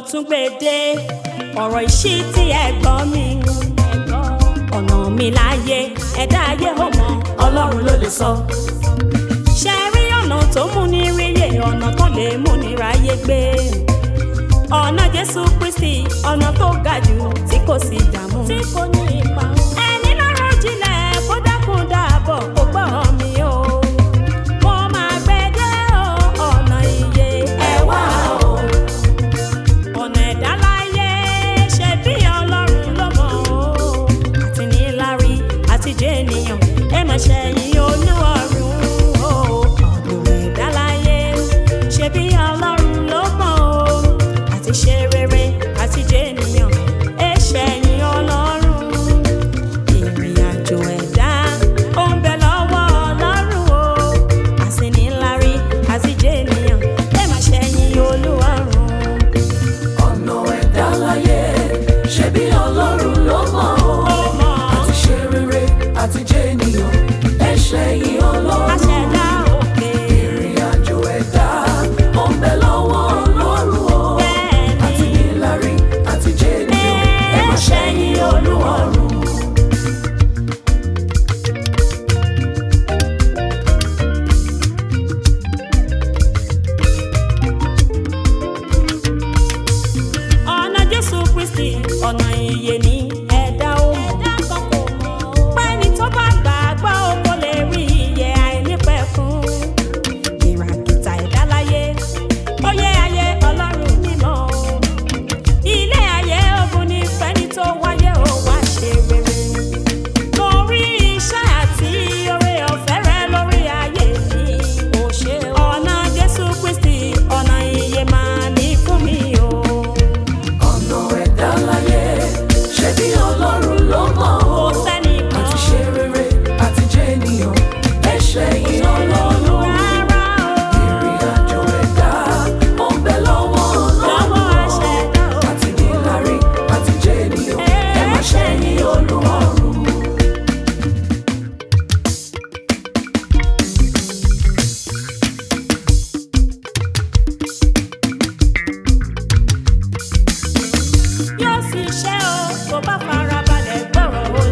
tún gbé dé ọ̀rọ̀ ìṣí tí ẹ̀gbọ́n mi ọ̀nà mi láyé ẹ̀dá ayé ò mọ̀ ọlọ́run ló lè sọ. ṣe rí ọ̀nà tó mú ní ríyè ọ̀nà tó lè mú ní ráyé gbé ọ̀nà jésù kristi ọ̀nà tó ga jù tí kò sí dààmú. tí kò ní ipa. ẹni lọ́rọ̀ jinlẹ̀ kó dákun dáàbọ̀ kó gbọ́ mi o. mo máa gbé dé o ọ̀nà iye ẹ wá o. ọ̀nà ẹ̀dá láyé ṣe bí ọlọ́run ló mọ̀ o. àti níláárí àti jẹ́ ènìyàn ẹ má ṣẹ̀yìn olúwarùn o. ọ̀nà ẹ̀dá láyé ṣe bí ọlọ́run ló mọ̀ o. àti ṣe rere àti jẹ́ ènìyàn ẹ ṣẹ̀yìn ọlọ́run. ìrìn àjò ẹ̀dá ó ń bẹ lọ́wọ́ ọlọ́run o. àsìníláárí àti jẹ́ ènìyàn ẹ má ṣẹ̀yìn olúwarùn. ọ̀nà ẹ̀dá láyé ṣe bí ọlọ́run ló mọ̀ ó ọ́ mọ̀ àti ṣe rere àti jẹ́ ènìyàn ẹ̀ṣẹ̀ yìí ọlọ́run àṣẹ̀dá òkè. ìrìn àjò ẹ̀dá ó ń bẹ lọ́wọ́ ọlọ́run o Bẹ́ẹ̀ni. àti níláárí àti jẹ́ ènìyàn ẹ má ṣẹ̀yìn olúwarùn. ọ̀nà jésù kristi ọ̀nà ìyè ni ẹ̀dá ó mọ̀. pẹ́ni tó bá gbàgbọ́ ó kó lè rí ìyè àìnípẹ̀kun. ìràkìtà ẹ̀dá láyé ó yé ayé ọlọ́run mímọ́. ilé ayé ogun ní fẹ́ni tó wáyé ó wá ṣe rere. torí iṣẹ́ àti oore ọ̀fẹ́ rẹ lórí ayé mi. ó ṣe ọ̀nà jésù kristi ọ̀nà ìyè máa ní fún mi o. ọ̀nà ẹ̀dá láyé ṣe bí ọlọ́run ló mọ̀ kò ọ́ sẹ́ni kan àti ṣe rere àti jẹ́ ènìyàn ẹ̀ṣẹ̀ yìí ọlọ́run. rárá o. ìrìn àjò ẹ̀dá ó ń bẹ lọ́wọ́ lọ́wọ́ ọlọ́run àṣẹdá o. àti níláárí àti jẹ́ ènìyàn ẹ má ṣẹ̀yìn olúwarùn. yóò sì ṣe o tó bá farabalẹ̀ gbọ́rọ̀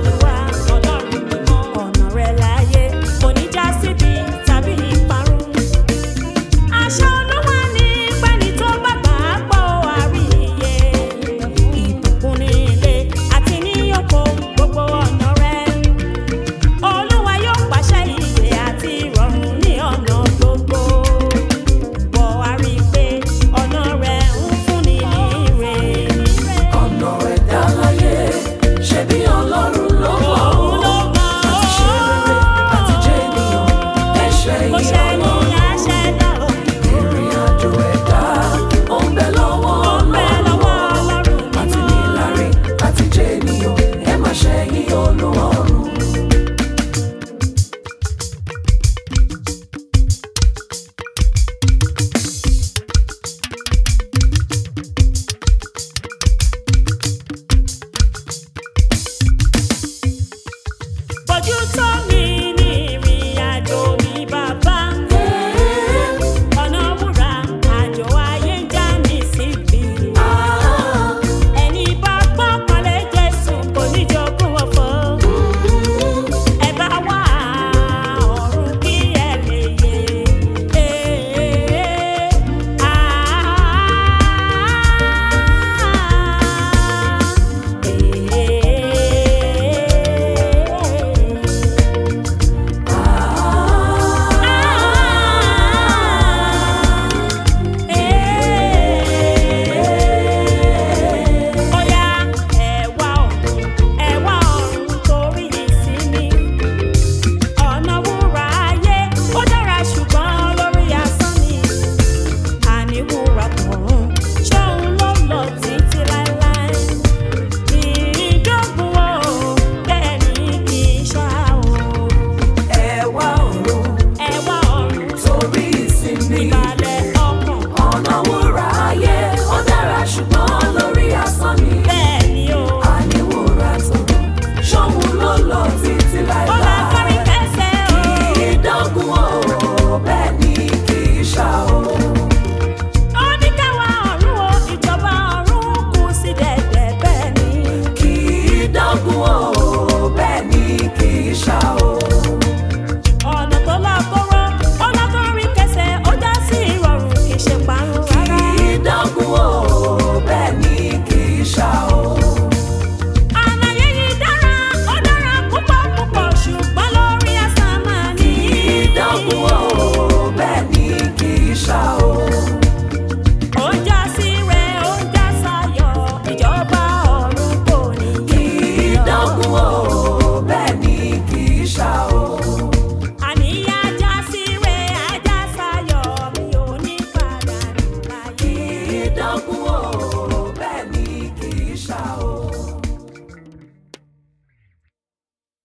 ṣá o.